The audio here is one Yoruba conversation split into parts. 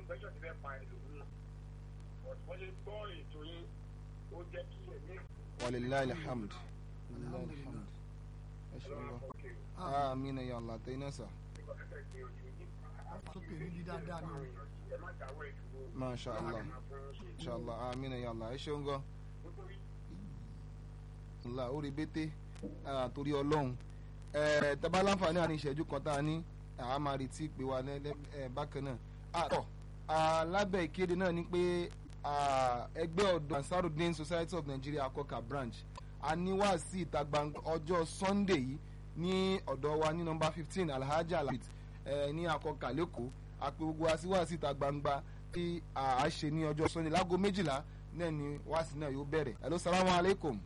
infection ti fẹ́ pa ẹlòmíràn ọ̀tún lè gbọ́ ètò yín ó jẹ́ kí ẹ̀mí walilayi alhamd walilayi alhamd ẹ ṣe lọ amina ya allah tẹ iná sà sókè níbi dáadáa ni ẹ má dáwọ́ ìdúró masha allah masha allah amina ya allah ẹ ṣeun gan ńlá orí bété ah, torí ọlọ́run ẹ tẹ́bá láǹfààní àní ìṣẹ́jú kan tá a ní àá máa retí pé wa ní ẹ bákan náà àtọ̀ alábẹ́ ìkéde náà ni pé ah, ẹgbẹ́ ọ̀dọ́ ansarudin society of nigeria akọkà branch a ní wá sí ìta gbangba ọjọ́ sunday yìí ní ọ̀dọ̀ wa ní nọmba fifteen alhaji alhamid ẹ ní akọkà lẹ́kọ̀ọ́ àpè gbogbo wa sí wá sí ìta gbangba tí a ṣe ní ọjọ́ sunday láago méjìlá náà ni wáàsí náà yóò bẹ̀rẹ̀ hello salamu alaykum.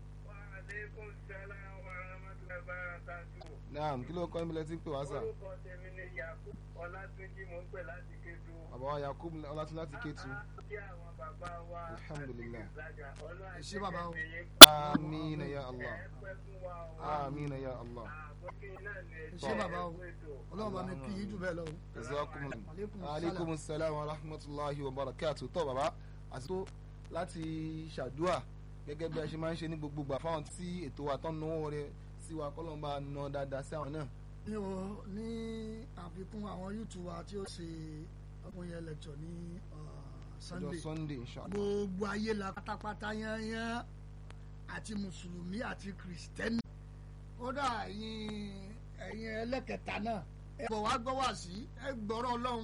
Aleykum salaam wa rahmatullahi wa barakatuh. naam kí ló kọ́ níbi lẹ́tí ń pè wá sà. Orúkọ tèmi ni Yakub Ọlátúnjí mò ń pè láti Kétu. bàbá wa yakub ọlátún láti kétu. Kí àwọn bàbá wa Alhamdulillah. àti ìgbàjà ọlọ́run Ẹ ṣé bàbá o. amiina ya allah Ẹ pẹ́ fún wa o. amiina ya allah. Àbókí náà ni ẹ ṣé bàbá o ètò. ọlọ́run bá mi kí yín jù bẹ́ẹ̀ lọ o. jazakumullah. Aleykum aleykum salaam wa rahmatulahi wa barakatu tó bàbá àti tó láti ṣàdúà gẹ́gẹ́ bí a ṣe máa ń ṣe ní gbogbo gbà fáwọn tí ètò wa tán náwó rẹ sí wa kọ́lọ́n bá ná dáadáa sí àwọn náà. ní o ní àfikún àwọn youtube wa tí ó ṣe ọkùnrin yẹn lecture ní uh, ọjọ́ sunday sunday inshallah. gbogbo ayé la pátápátá yányán àti mùsùlùmí àti kìrìsìtẹ́nì kódà ẹ̀yin ẹ̀yin ẹlẹ́kẹta náà ẹ bọ̀ wá gbọ́ wá sí ẹ gbọ́rọ̀ ọlọ́run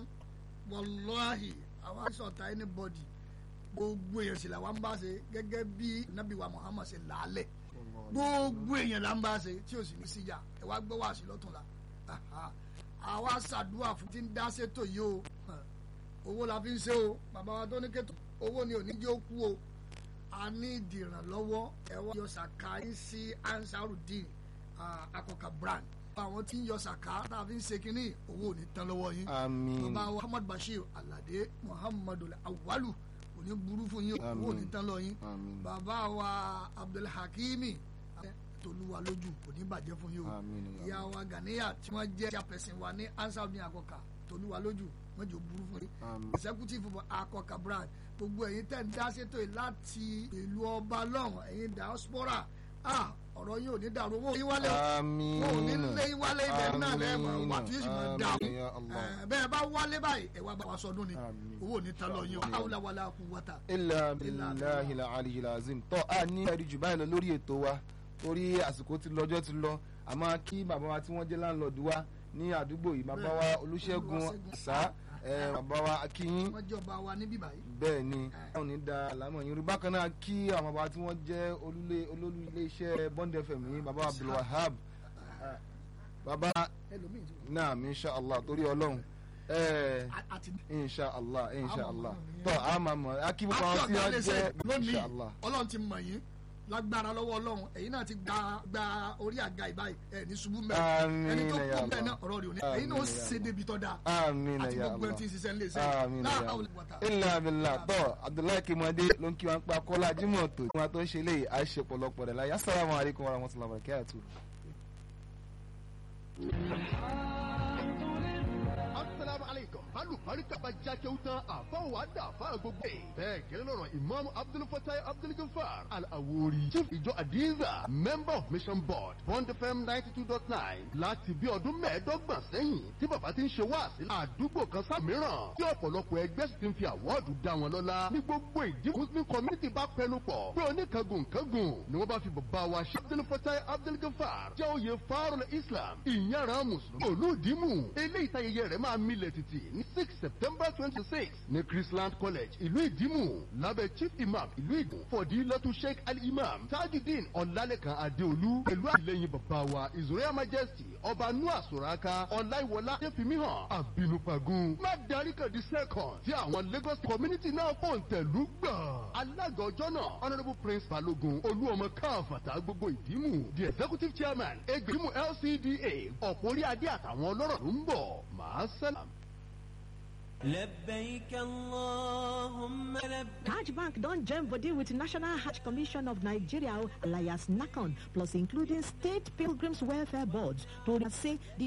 wàláhì àwọn àìsọ̀tà anybody gbogbo èèyàn sì làwọn ń bá ṣe gẹ́gẹ́ bí nabi wa muhammad ṣe làálẹ̀ gbogbo èèyàn là ń bá ṣe tí ò sì ní síyà ẹ wá gbọ́ wá sí lọ́tún la Aha. àwa ṣàdúrà fún tí ń dá ṣètò yìí o owó la fi ń ṣe o bàbá wa tó ní kẹ́tù owó ni ò ní jẹ́ ó kú o a ní ìdìrànlọ́wọ́ ẹ wá yọ sàká yín sí ansarudin ah, akọkà brand àwọn tí ń yọ sàká tá a fi ń ṣe kínní owó ò ní tán lọ́wọ́ yín amiin bàbá wa muhammad bashir alade muhammadu awalu kò ní burú fún yín owó ò ní tán lọ́wọ́ yín amiin bàbá wa abdulhakimi tolúwa lójú kò ní bàjẹ́ fún yín o amiin ya ìyá Allah. wa ganiya tí wọ́n jẹ́ chairperson wa ní ansarudin akọkà tolúwa lójú wọ́n jẹ́ burú fún yín amiin executive of akọkà brand gbogbo ẹ̀yin tẹ̀ ń dá sétò yìí láti ìlú ọba lọ́hùn ẹ̀yin diaspora ah ọ̀rọ̀ yín ò ní dàrú owó yín wálé o amiin wọn ò ní lé yín wálé ibẹ̀ náà lẹ́ẹ̀mọ̀ wà tí yóò sì máa dà amiin ya Allah. ó bẹ́ẹ̀ bá wálé báyìí ẹ̀ wá bá wa sọdún ni Àmín. owó ò ní ta lọ yín o hawla wala quwwata. ilà bilahi la aliyu lazim tọ́ a ní ẹ̀rí jù báyìí lọ lórí ètò wa torí àsìkò ti lọ́jọ́ ti lọ àmọ́ kí bàbá wa tí wọ́n jẹ́ láńlọ́ọ̀dù wa ní àdúgbò yìí bàbá wa olùṣègùn àṣà ẹ̀, bàbá wa akínyín wọ́n jọba wa níbí báyìí. bẹ́ẹ̀ ni wọn ní da àlámọ̀ yín rí bákan náà kí àwọn bàbá tí wọ́n jẹ́ olólè olólù iléeṣẹ́ bond fm yìí bàbá abdulwahab bàbá ẹlòmíì ti wọ. naam inshallah torí ọlọ́run ẹ̀ẹ́ A- àti inshallah inshallah Àmọ̀ mọ̀ tọ́ a máa mọ̀ akíbù kan àti tí ọ̀gá wọ́n iléeṣẹ́ jẹ́ lónìí inshallah ọlọ́run ti mọ̀ yín lágbára lọ́wọ́ ọlọ́run ẹ̀yin náà ti gba gba orí àga ìbáyìí ẹ̀ ní ṣubú mẹ́ Àmín ẹni tó ya kú bẹ́ẹ̀ Allah. náà ọ̀rọ̀ rẹ̀ ò ní ẹ̀yin náà ó Àmín ya ṣe Allah. débi tọ́ da amina àti ya gbogbo ẹni allah tí ń ṣiṣẹ́ ńlẹ̀ iṣẹ́ amina ya láàárọ̀ allah wọ̀tà. ilà abilà tọ́ abdullahi kimade ló ń kí wọn pa kọ́lá jimoh tó wọn tó ń ṣe léyìí a ṣe pọ̀lọpọ̀ rẹ̀ láyé assalamu alaikum warahmatullahi wabarakatuh. asalaamu aleykum alùbáríkà bá jákè ó tán àfọwọ́ àdá àfáà gbogbo ẹ̀. bẹ́ẹ̀ gẹ́lẹ́ lọ́rọ̀ imam abdulfatai abdulgafar al-awori chief ìjọ adiza member of mission board bond fm ninety two dot nine láti bí ọdún mẹ́ẹ̀ẹ́dọ́gbọ̀n sẹ́yìn tí bàbá ti ń ṣe wáàsí àdúgbò kan sá mìíràn tí ọ̀pọ̀lọpọ̀ ẹgbẹ́ sì ti ń fi àwọ́ọ̀dù dá wọn lọ́lá ní gbogbo ìdí muslim community bá pẹnu pọ̀ pé oníkangun kangun ni wọ́n bá fi bàbá wa ṣe abdulfatai abdulgafar jẹ́ oyè farol islam ìyára mùsùlùmí olùdímù eléyìí táyẹyẹ rẹ̀ máa milẹ̀ títì ní six september twenty six ní chrisland college ìlú ìdímù lábẹ́ chief imam ìlú ìdùn fọ̀dí lọ́tún sheikh al-imam tajudeen ọ̀làlẹ́kan adéolú pẹ̀lú àtìlẹ́yìn bàbá wa his royal majesty ọba noah soraka ọláìwọlá ṣẹ́fìmíhàn àbínúpagun má darí kan di second tí àwọn lagos community náà fòǹtẹ̀lú gbà. alága ọjọ́ náà honourable prince balogun olúọmọ káfàtà gbogbo ìdímù the executive chairman egbèmù lcda ọ̀pọ̀ orí adé àtàwọn ọlọ́rọ̀ ló ń bọ̀ màá sẹ́lám. لبيك اللهم لبيك Hajj Bank don join body with National Hajj Commission of Nigeria alias NACON plus including state pilgrims welfare boards to say the